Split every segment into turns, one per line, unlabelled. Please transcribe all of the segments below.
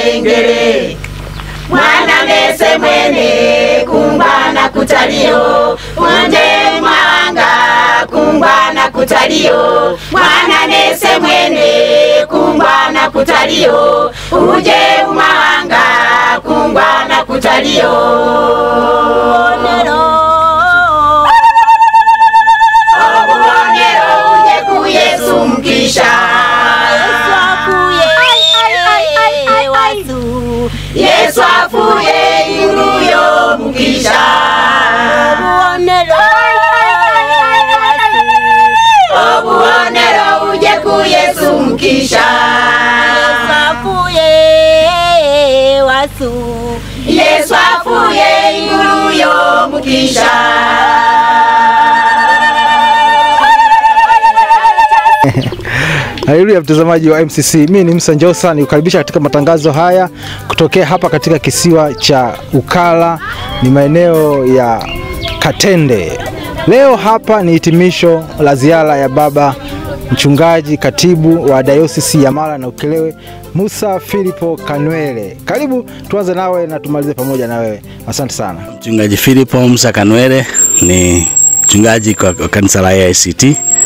engere mwana mese mwene kungwana kutalio unje mwanga kungwana kutalio mwana mese mwene kungwana kutalio uje umawanga kungwana kutalio obubonero uje ku yesu mkisha yesu afuye inguruyo mukisha obubonero uje ku yesu mkisha yesu afuye inguruyo mukisha
Haleluya, mtazamaji wa MCC, mimi ni Musa Njosa, nikukaribisha katika matangazo haya kutokea hapa katika kisiwa cha Ukala, ni maeneo ya Katende. Leo hapa ni hitimisho la ziara ya baba mchungaji katibu wa dayosisi ya Mara na Ukerewe Musa Filipo Kanwele. Karibu tuanze nawe na tumalize pamoja na wewe. Asante sana.
Mchungaji Filipo Musa Kanwele ni mchungaji kwa kwa kanisa la AICT,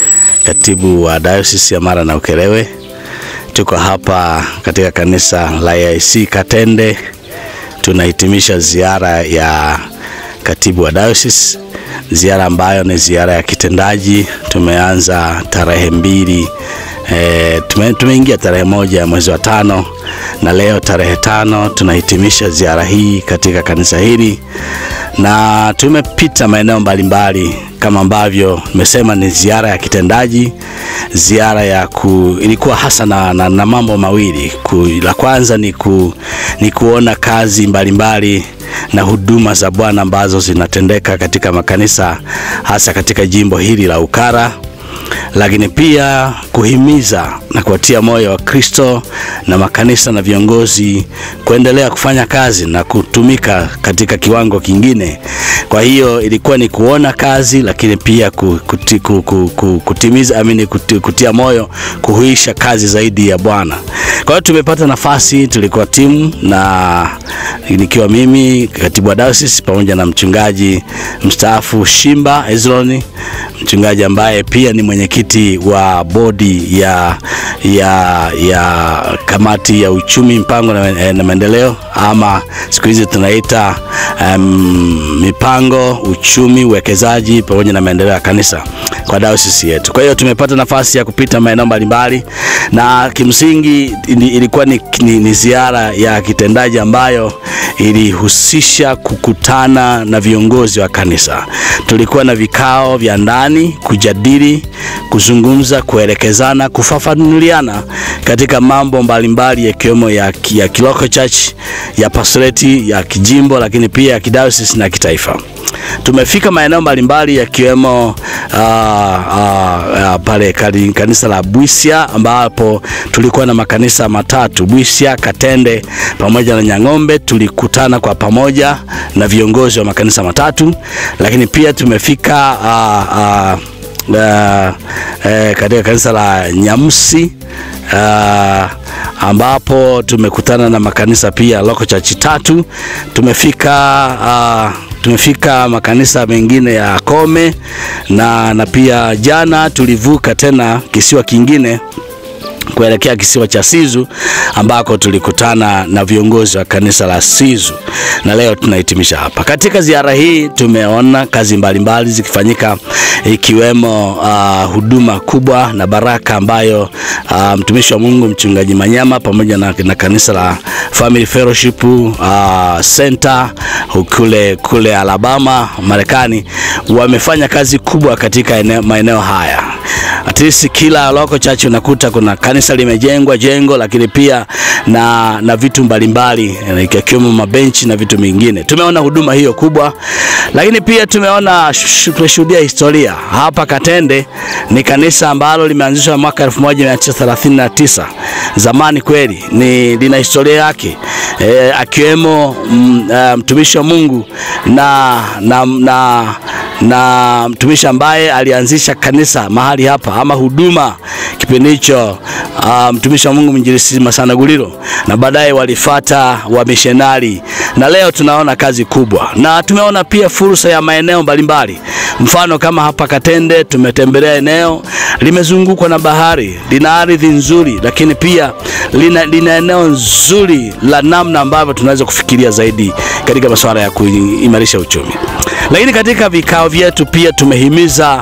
katibu wa Diocese ya Mara na Ukerewe. Tuko hapa katika kanisa la AIC Katende, tunahitimisha ziara ya katibu wa Diocese, ziara ambayo ni ziara ya kitendaji. Tumeanza tarehe mbili E, tume, tumeingia tarehe moja ya mwezi wa tano na leo tarehe tano tunahitimisha ziara hii katika kanisa hili, na tumepita maeneo mbalimbali kama ambavyo nimesema ni ziara ya kitendaji, ziara ya ku, ilikuwa hasa na, na, na mambo mawili ku, la kwanza ni, ku, ni kuona kazi mbalimbali na huduma za Bwana ambazo zinatendeka katika makanisa hasa katika jimbo hili la Ukara lakini pia kuhimiza na kuwatia moyo wa Kristo na makanisa na viongozi kuendelea kufanya kazi na kutumika katika kiwango kingine. Kwa hiyo ilikuwa ni kuona kazi, lakini pia kuti, kutimiza amini, kuti, kutia moyo kuhuisha kazi zaidi ya Bwana. Kwa hiyo tumepata nafasi, tulikuwa timu na nikiwa mimi katibu wa dayosisi pamoja na mchungaji mstaafu Shimba Hezroni, mchungaji ambaye pia ni mwenyekiti wa bodi ya, ya, ya kamati ya uchumi mpango na, na maendeleo ama siku hizi tunaita um, mipango uchumi uwekezaji pamoja na maendeleo ya kanisa kwa dayosisi yetu. Kwa hiyo tumepata nafasi ya kupita maeneo mbalimbali na kimsingi ilikuwa ni, ni, ni ziara ya kitendaji ambayo ilihusisha kukutana na viongozi wa kanisa. Tulikuwa na vikao vya ndani kujadili, kuzungumza, kuelekezana, kufafanuliana katika mambo mbalimbali yakiwemo ya, ya kiloko church, ya pastoreti, ya kijimbo, lakini pia ya kidayosisi na kitaifa. Tumefika maeneo mbalimbali yakiwemo uh, uh, uh, pale kanisa la Bwisya ambapo tulikuwa na makanisa matatu Bwisya, Katende pamoja na Nyang'ombe. Tulikutana kwa pamoja na viongozi wa makanisa matatu, lakini pia tumefika uh, uh, uh, uh, katika kanisa la Nyamsi uh, ambapo tumekutana na makanisa pia loko chachi tatu. Tumefika uh, tumefika makanisa mengine ya Kome na, na pia jana tulivuka tena kisiwa kingine kuelekea kisiwa cha Sizu ambako tulikutana na viongozi wa kanisa la Sizu na leo tunahitimisha hapa. Katika ziara hii tumeona kazi mbalimbali zikifanyika ikiwemo uh, huduma kubwa na baraka ambayo uh, mtumishi wa Mungu mchungaji Manyama pamoja na, na kanisa la Family Fellowship uh, Center kule, kule Alabama Marekani wamefanya kazi kubwa katika eneo, maeneo haya at least kila loko church unakuta kuna kanisa limejengwa jengo, lakini pia na, na vitu mbalimbali ikiwemo mabenchi na vitu vingine. Tumeona huduma hiyo kubwa, lakini pia tumeona tumeshuhudia historia hapa Katende. Ni kanisa ambalo limeanzishwa mwaka 1939 zamani kweli, ni lina historia yake e, akiwemo mtumishi wa Mungu na, na, na na mtumishi ambaye alianzisha kanisa mahali hapa ama huduma kipindi hicho, uh, mtumishi wa Mungu mwinjilisti Masana Gulilo, na baadaye walifata wamishonari, na leo tunaona kazi kubwa, na tumeona pia fursa ya maeneo mbalimbali. Mfano kama hapa Katende, tumetembelea eneo limezungukwa na bahari, lina ardhi nzuri, lakini pia lina, lina eneo nzuri la namna ambavyo tunaweza kufikiria zaidi katika masuala ya kuimarisha uchumi. Lakini katika vikao vyetu pia tumehimiza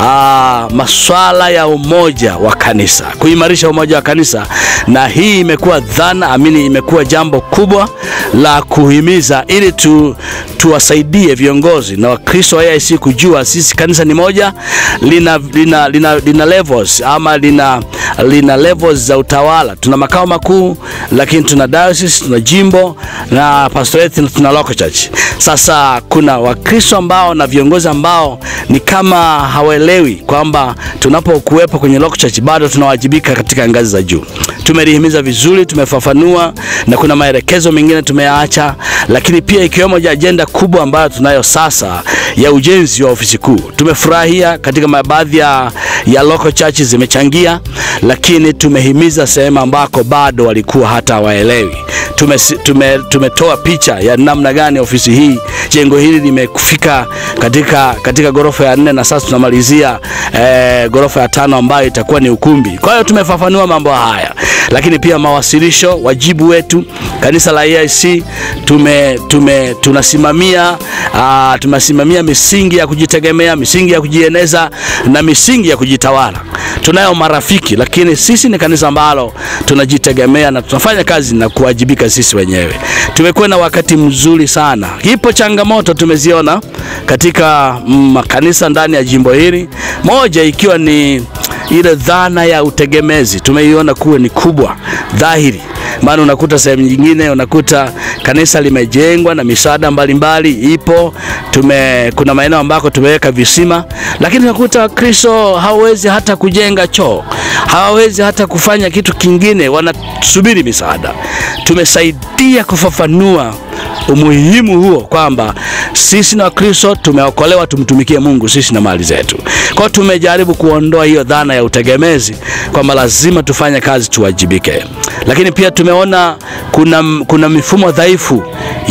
aa, maswala ya umoja wa kanisa, kuimarisha umoja wa kanisa, na hii imekuwa dhana amini, imekuwa jambo kubwa la kuhimiza ili tu, tuwasaidie viongozi na Wakristo wa AIC kujua sisi kanisa ni moja, lina, lina, lina, lina levels ama lina, lina levels za utawala. Tuna makao makuu, lakini tuna diocese, tuna jimbo na pastorate, tuna local church. Sasa kuna Wakristo ambao na viongozi ambao ni kama hawaelewi kwamba tunapokuwepo kwenye local church bado tunawajibika katika ngazi za juu. Tumelihimiza vizuri, tumefafanua na kuna maelekezo mengine tumeyaacha, lakini pia ikiwemo ajenda kubwa ambayo tunayo sasa ya ujenzi wa ofisi kuu. Tumefurahia katika baadhi ya, ya local churches zimechangia, lakini tumehimiza sehemu ambako bado walikuwa hata hawaelewi. Tume, tume, tumetoa picha ya namna gani ofisi hii jengo hili limefika katika, katika ghorofa ya nne na sasa tunamalizia eh, ghorofa ya tano ambayo itakuwa ni ukumbi. Kwa hiyo tumefafanua mambo haya, lakini pia mawasilisho, wajibu wetu kanisa la AIC tume, tume, tunasimamia uh, tunasimamia misingi ya kujitegemea, misingi ya kujieneza na misingi ya kujitawala. Tunayo marafiki, lakini sisi ni kanisa ambalo tunajitegemea na tunafanya kazi na kuwajibika sisi wenyewe. Tumekuwa na wakati mzuri sana. Ipo changamoto tumeziona katika makanisa ndani ya jimbo hili, moja ikiwa ni ile dhana ya utegemezi, tumeiona kuwa ni kubwa dhahiri maana unakuta sehemu nyingine unakuta kanisa limejengwa na misaada mbalimbali ipo. Tume, kuna maeneo ambako tumeweka visima, lakini unakuta Wakristo hawawezi hata kujenga choo, hawawezi hata kufanya kitu kingine, wanasubiri misaada. Tumesaidia kufafanua umuhimu huo kwamba sisi na Wakristo tumeokolewa tumtumikie Mungu sisi na mali zetu. Kwa hiyo tumejaribu kuondoa hiyo dhana ya utegemezi kwamba lazima tufanye kazi tuwajibike, lakini pia tumeona kuna, kuna mifumo dhaifu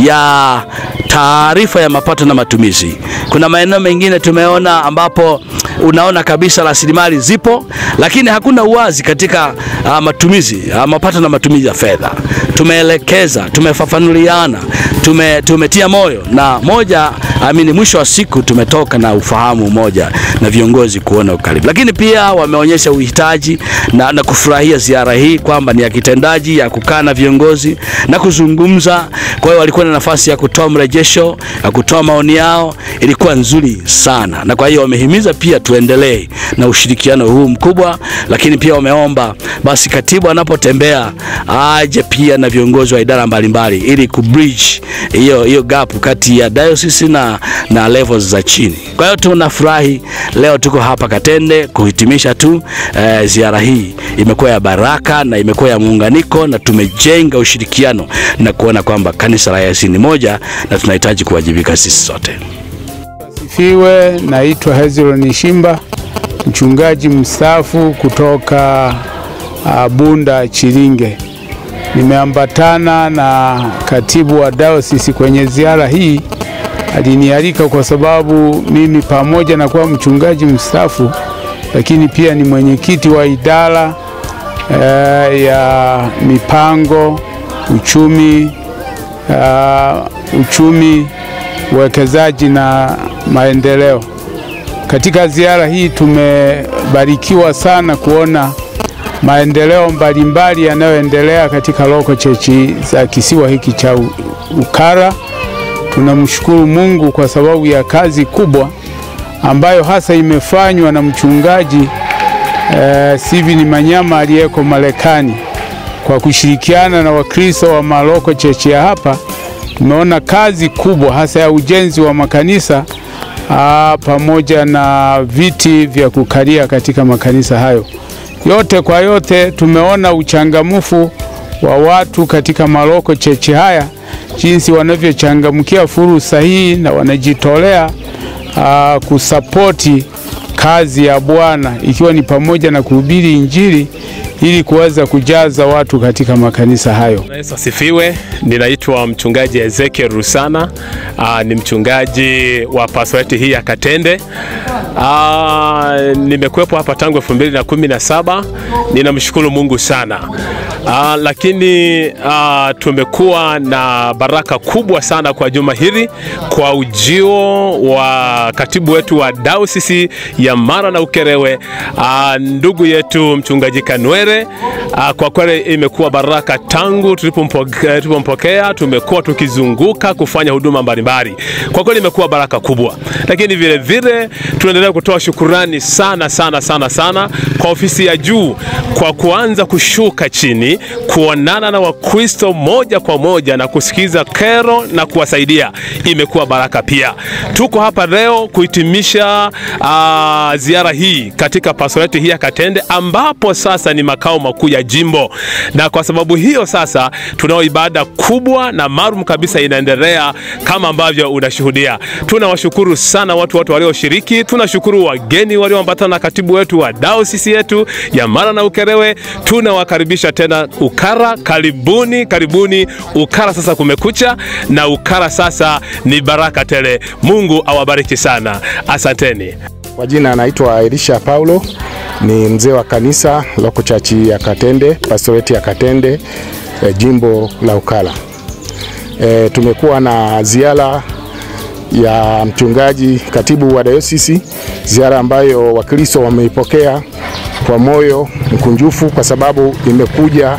ya taarifa ya mapato na matumizi. Kuna maeneo mengine tumeona ambapo unaona kabisa rasilimali zipo, lakini hakuna uwazi katika uh, matumizi uh, mapato na matumizi ya fedha. Tumeelekeza, tumefafanuliana, tume, tumetia moyo na moja amini, mwisho wa siku tumetoka na ufahamu moja na viongozi kuona ukaribu, lakini pia wameonyesha uhitaji na, na kufurahia ziara hii kwamba ni ya kitendaji ya kukaa na viongozi na kuzungumza. Kwa hiyo walikuwa na nafasi ya kutoa mrejesho, ya kutoa maoni yao, ilikuwa nzuri sana, na kwa hiyo wamehimiza pia tuendelee na ushirikiano huu mkubwa, lakini pia wameomba basi katibu anapotembea aje pia na viongozi wa idara mbalimbali ili kubridge hiyo hiyo gap kati ya diocese na, na levels za chini. Kwa hiyo tunafurahi leo tuko hapa Katende kuhitimisha tu eh, ziara hii imekuwa ya baraka na imekuwa ya muunganiko na tumejenga ushirikiano na kuona kwamba kanisa la AIC ni moja na tunahitaji kuwajibika sisi sote.
Sifiwe, naitwa Hezron Shimba, mchungaji mstaafu kutoka uh, Bunda Chilinge. Nimeambatana na katibu wa dayosisi kwenye ziara hii. Alinialika kwa sababu mimi pamoja na kuwa mchungaji mstaafu, lakini pia ni mwenyekiti wa idara uh, ya mipango, uchumi, uh, uchumi uwekezaji na maendeleo. Katika ziara hii tumebarikiwa sana kuona maendeleo mbalimbali yanayoendelea katika loko chechi za kisiwa hiki cha Ukara. Tunamshukuru Mungu kwa sababu ya kazi kubwa ambayo hasa imefanywa na mchungaji eh, Steven Manyama aliyeko Marekani kwa kushirikiana na Wakristo wa maloko chechi ya hapa tumeona kazi kubwa hasa ya ujenzi wa makanisa aa, pamoja na viti vya kukalia katika makanisa hayo. Yote kwa yote, tumeona uchangamfu wa watu katika maloko cheche haya, jinsi wanavyochangamkia fursa hii na wanajitolea uh, kusapoti kazi ya Bwana ikiwa ni pamoja na kuhubiri Injili ili kuweza kujaza watu katika makanisa hayo.
Yesu asifiwe. Ninaitwa mchungaji Ezekiel Rusana. Aa, ni mchungaji wa pastoreti hii ya Katende. Aa, nimekuwepo hapa tangu elfu mbili na kumi na saba. Ninamshukuru Mungu sana. Aa, lakini aa, tumekuwa na baraka kubwa sana kwa juma hili kwa ujio wa katibu wetu wa dayosisi ya Mara na Ukerewe, aa, ndugu yetu mchungaji Kanwere. Aa, kwa kweli imekuwa baraka tangu tulipompokea, tulipompokea tumekuwa tukizunguka kufanya huduma mbalimbali. Kwa kweli imekuwa baraka kubwa, lakini vile vile tunaendelea kutoa shukurani sana sana sana sana kwa ofisi ya juu kwa kuanza kushuka chini kuonana na Wakristo moja kwa moja na kusikiza kero na kuwasaidia. Imekuwa baraka pia. Tuko hapa leo kuhitimisha uh, ziara hii katika pastoreti hii ya Katende ambapo sasa ni makao makuu ya jimbo, na kwa sababu hiyo sasa tunao ibada kubwa na maalum kabisa inaendelea kama ambavyo unashuhudia. Tunawashukuru sana watu wote walioshiriki, tunashukuru wageni walioambatana na katibu wetu wa dayosisi yetu ya Mara na Ukerewe. Tunawakaribisha tena Ukara, karibuni karibuni Ukara. Sasa kumekucha na Ukara sasa ni baraka tele. Mungu awabariki sana, asanteni.
Kwa jina anaitwa Elisha Paulo, ni mzee wa kanisa loko chachi ya Katende, pastoreti ya Katende, e, jimbo la Ukala. E, tumekuwa na ziara ya mchungaji katibu wa dayosisi, ziara ambayo Wakristo wameipokea kwa moyo mkunjufu kwa sababu imekuja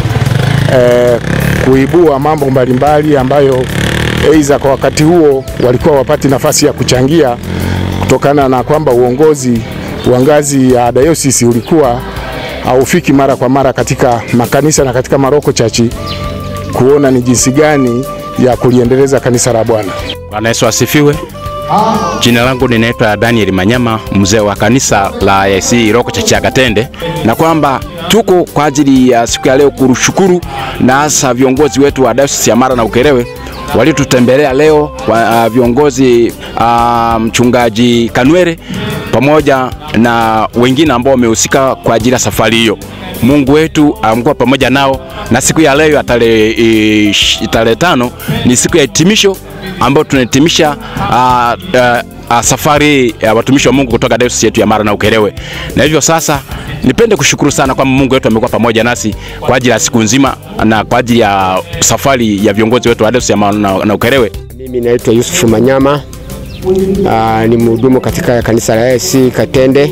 e, kuibua mambo mbalimbali ambayo aidha kwa wakati huo walikuwa wapati nafasi ya kuchangia kutokana na kwamba uongozi wa ngazi ya dayosisi ulikuwa haufiki mara kwa mara katika makanisa na katika maroko chachi kuona ni jinsi gani ya kuliendeleza kanisa la Bwana.
Bwana Yesu asifiwe. Jina langu ninaitwa Daniel Manyama, mzee wa kanisa la AIC Iroko Chachi ya Katende, na kwamba tuko kwa ajili ya siku ya leo kushukuru na hasa viongozi wetu wa Dayosisi ya Mara na Ukerewe walitutembelea leo wa, uh, viongozi uh, mchungaji Kanwere pamoja na wengine ambao wamehusika kwa ajili ya safari hiyo. Mungu wetu amekuwa pamoja nao, na siku ya leo ya tarehe tarehe tano ni siku ya hitimisho ambayo tunahitimisha uh, uh, uh, safari ya watumishi wa Mungu kutoka dayosisi yetu ya Mara na Ukerewe. Na hivyo sasa nipende kushukuru sana kwamba Mungu wetu amekuwa pamoja nasi kwa ajili ya siku nzima na kwa ajili ya safari ya viongozi wetu wa dayosisi ya Mara na, na Ukerewe.
Mimi naitwa Yusufu Manyama. Uh, ni mhudumu katika kanisa la AIC Katende,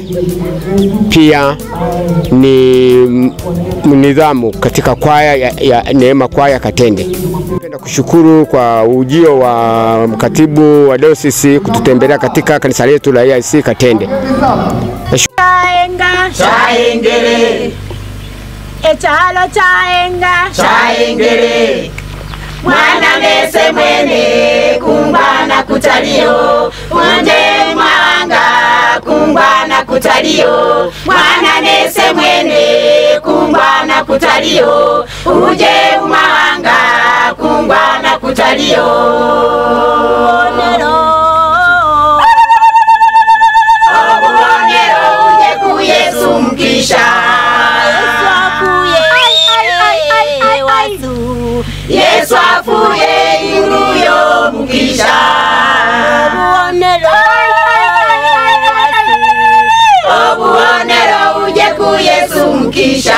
pia ni mnidhamu katika kwaya ya, ya Neema kwaya Katende. Napenda kushukuru kwa ujio wa katibu wa dayosisi kututembelea katika kanisa letu la AIC Katende.
chaenga
chaengere
echalo chaenga
chaengere mwana mese mwene kumbana kutalio mwanje mwanga kumbana kutalio mwana mese mwene kumbana kutalio uje umanga kumbana kutalio obubonero uje ku yesu mkisha yesu afuye inguruyo mukisha obuonero uje ku yesu mkisha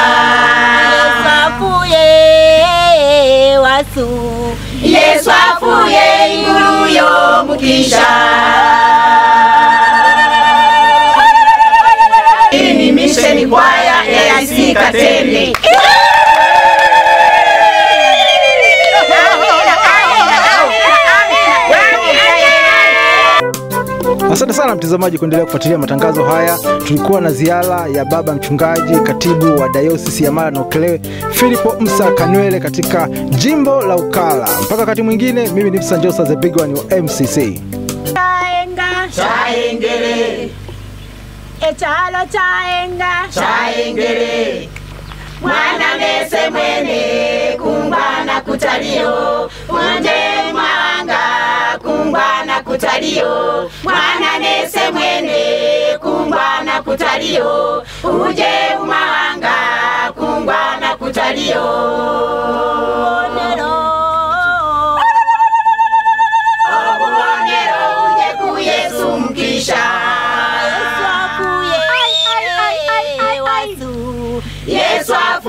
yesu afuye inguruyo mukisha hii ni misheni kwaya AIC Katende.
Asante sana mtazamaji kuendelea kufuatilia matangazo haya. Tulikuwa na ziara ya baba mchungaji katibu wa dayosisi ya Mara na Ukerewe Filipo Msa Kanywele katika jimbo la Ukala. Mpaka wakati mwingine, mimi ni Msa Njosa the big one wa MCC.
chaenga
chaengere
echalo chaenga
chaengere mwana mese mwene kumbana kutalio mwanje mwanga kumbana kutalio kutalio mwana nese mwene kungwana kutalio uje umahanga kungwana kutalio obubonero uje ku yesu mkisha yesu afuye